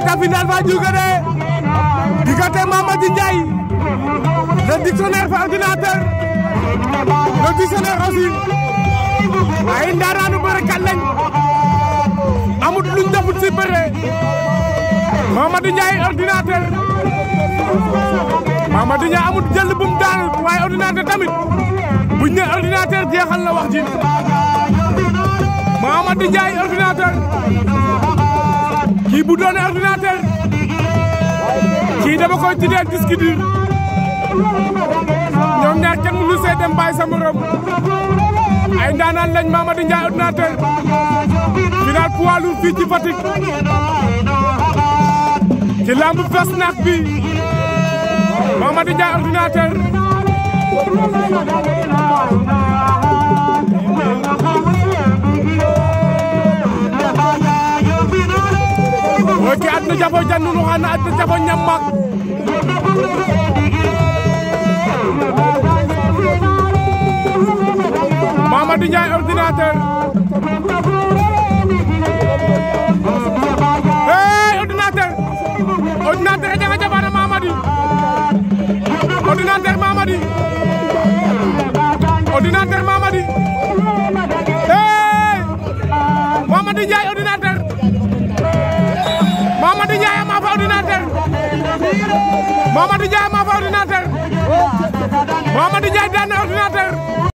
aca final fa juga de diggante Mamady Ndiaye le dictionnaire fa ordinateur le dictionnaire aussi ay ndaanaanu bërekat lañ amut luñ defut ci bëre Mamady Ndiaye ordinateur Mamady Ndiaye amut jël bu mu daanut waaye ordinateur tamit buñ ne ordinateur jeexal na wax ji Mamady Ndiaye ordinateur kii bu doone ordinateur kii dama koy tuddee disque dur ñoom ñaar kenn mënu see dem bàyyi sa morom ay ndaanaan lañ Mamady Ndiaye ordinateur final poids lourd fii ci Fatick ci lamb fes naak bi Mamady Ndiaye ordinateur oke adna jafo jannunu xana adna jafo ñammak Mamady Ndiaye ordinateur hey ordinateur ordinateur a jaga jafana Mamady ordinateur Mamady ordinateur Mamady hey Mamady Ndiaye ordinateur Mamady Ndiaye ma fa ordinateur Mamady Ndiaye ma fa ordinateur Mamady Ndiaye daan na ordinateur